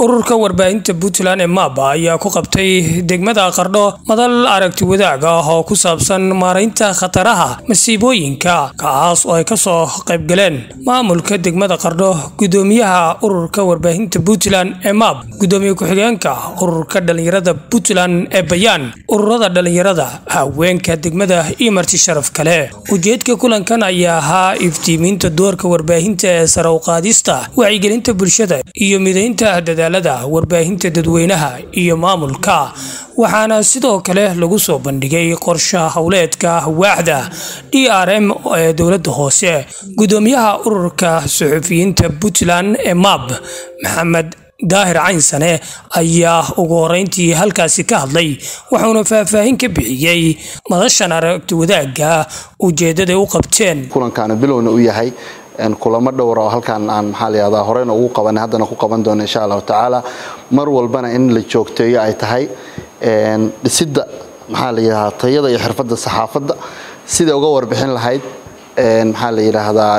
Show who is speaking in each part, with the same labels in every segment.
Speaker 1: ururka warbaahinta puntland ee maaba ayaa ku qabtay degmada qardho madal aragti wadaag ah oo ku saabsan maaraynta khataraha masiibooyinka kaas oo ay kasoo qaybgaleen maamulka degmada qardho gudoomiyaha ururka warbaahinta puntland ee maab gudoomiye ku-xigeenka ururka dhalinyarada puntland ee bayaan ururada dhalinyarada haweenka degmada iyo marti sharaf kale ujeedka kulankan ayaa ahaa iftiimiinta doorka warbaahinta ee sare u qaadista wacyigelinta bulshada iyo midaynta dadaalada warbaahinta dadweynaha iyo maamulka waxaana sidoo kale lagu soo bandhigay qorshe howleedka waaxda d r m ee dowlada hoose gudoomiyaha ururka suxufiyiinta puntland ee maab maxamed daahir caynsane ayaa ugu horeyntii halkaasi ka hadlay wuxuuna faahfaahin ka bixiyey madashan aragti wadaagga ujeedaday u qabteen
Speaker 2: kulankaana bilowna u yahay kulamo dhowra oo halkaan aan maxaa layihahdaa horeyna ugu qabanay haddana ku qaban doono insha allahu tacaala mar walbana in la joogteeyo ay tahay dhisidda maxaa la yidhahdaa tayada iyo xirfadda saxaafadda siday uga warbixin lahayd maxaa la yidhaahdaa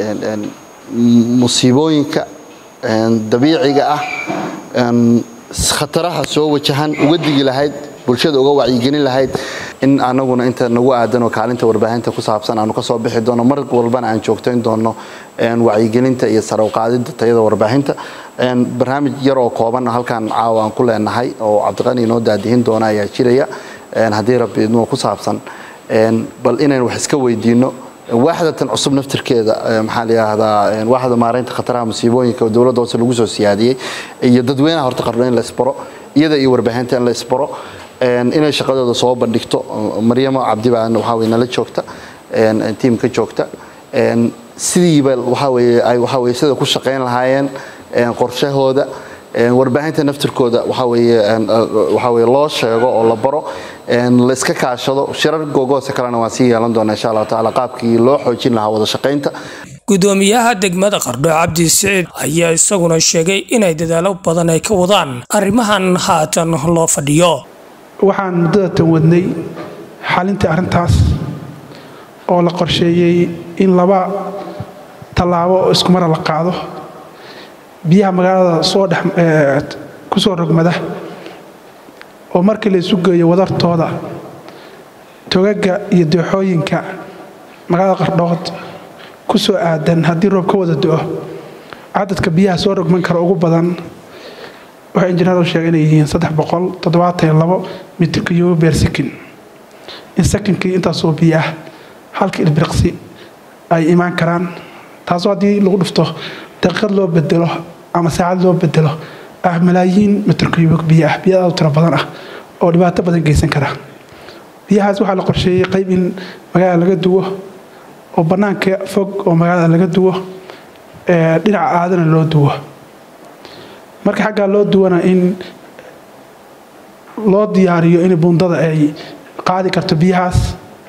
Speaker 2: musiibooyinka dabiiciga ah khataraha soo wajahan uga digi lahayd bulshada uga wacyigelin lahayd in anaguna inta nagu aadanoo kaalinta warbaahinta ku saabsan aanu kasoo bixi doono mar walbana aan joogtayn doono wacyigelinta iyo sarawqaadida tayada warbaahinta barnaamij yar oo kooban halkaan caawa aan ku leenahay oo cabdiqani inoo daadihin doona ayaa jiraya haddii rabbi idnuu ku saabsan bal inayn wax iska weydiino waaxdatan cusub naftirkeeda maxaa layidhaahdaa waaxda maaraynta khataraha musiibooyinka oo dowladda hoose lagu soo siyaadiyey iyo dadweynaha horta qardho in la isbaro iyada iyo warbaahinta in la isbaro inay shaqadooda soo bandhigto maryamo cabdi baa waxaa weye nala joogta tiimka joogta sidiiba waxaa weye ay waxaa weye sida ku shaqayn lahaayeen qorshahooda warbaahinta naftirkooda waxaa weye waxaa weye loo sheego oo la baro la iska kaashado shirar googoose kalena waan sii yeelan doona insha allahu tacaala qaabkii loo xoojin lahaa wada shaqaynta
Speaker 1: gudoomiyaha degmada qardho cabdi siciid ayaa isaguna sheegay inay dadaalo badan ay ka wadaan arrimahan haatan loo fadhiyo
Speaker 3: waxaan muddada tan wadnay xalintii arrintaas oo la qorsheeyey in laba tallaabo oo iskumara la qaado biyaha magaalada soo dhex ku soo rogmada oo markii la isu geeyo wadartooda togaga iyo dooxooyinka magaalada qardhood ku soo aadan haddii roob ka wada do-o cadadka biyaha soo rogman kara ugu badan waxay injineer sheegay inay yihiin mitirka yugo beer sakin in sakinkii intaasoo biyo ah halka ilbiriqsi ay imaan karaan taasoo haddii lagu dhufto daqiiqad loo bedelo ama saacad loo bedelo ah malaayiin mitirka yugo biyo ah biyo aad u tiro badan ah oo dhibaato badan geysan kara biyahaas waxaa la qorsheeyey qayb in magaalada laga duwo oo bannaanka fog oo magaalada laga duwo dhinaca aadana loo duwo marka xaggaa loo duwana in loo diyaariyo in buundada ay qaadi karto biyahaas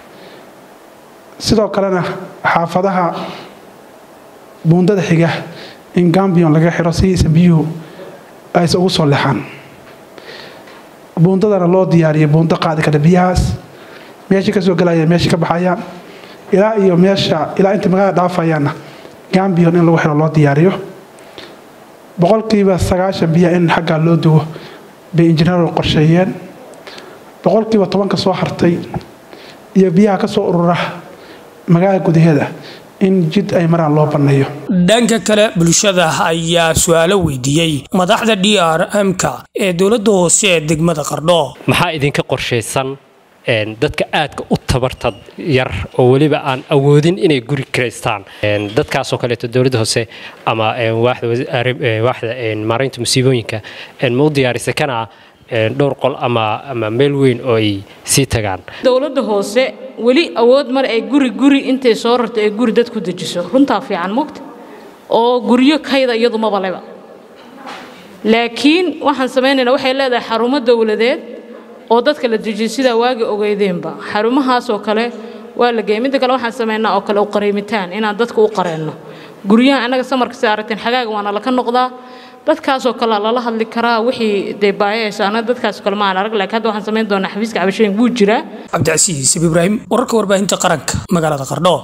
Speaker 3: sidoo kalena xaafadaha buundada xiga in gambion laga xiro sidiisa biyuhu aysa ugu soo lexaan buundadana loo diyaariyo buundo qaadi karta biyahaas meeshii ka soo galaya meeshii ka baxayaan ilaa iyo meesha ilaa inta magaalada dhaafayaanna gambion in lagu xiro loo diyaariyo boqolkiiba sagaashan biyaha in xaggaa loo duwo bay injineeru qorsheeyeen boqolkiiba tobanka soo hartay iyo biyaha ka soo urura magaalada gudaheeda in jid ay maraan loo banneeyo
Speaker 1: dhanka kale bulshada ayaa su-aalo weydiiyey madaxda d r m-ka ee dowladda hoose ee degmada qardho
Speaker 4: maxaa idinka qorshaysan dadka aadka u tabarta yar oo weliba aan awoodin inay guri kiraystaan dadkaasoo kaleeto dowladda hoose ama waaxda maaraynta musiibooyinka ma u diyaarisay kana dhowr qol ama ama meel weyn oo ay sii tagaan
Speaker 5: dowladda hoose weli awood mar ay guri guri intay soo rarto ay guri dad ku dejiso runtaa fiican mogta oo guryo kayda iyadu mabaleba laakiin waxaan samaynaynaa waxay leedahay xarumo dowladeed oo dadka la dejiyo sidaa waagi ogeydeenba xarumahaasoo kale waa la geeyay midda kale waxaan samaynaa oo kale u qareemitaan inaan dadka u qareenno guryaha annaga samarka si aragteen xagaaga waana laka noqdaa dadkaasoo kale lala hadli karaa wixii dee baayahayso annaga dadkaasoo kale ma aan arag laakiin hadda waxaan samayn doonaa xafiiska cabashooyin wuu jiraa
Speaker 1: cabdicasiis ibraahim wararka warbaahinta qaranka magaalada qardho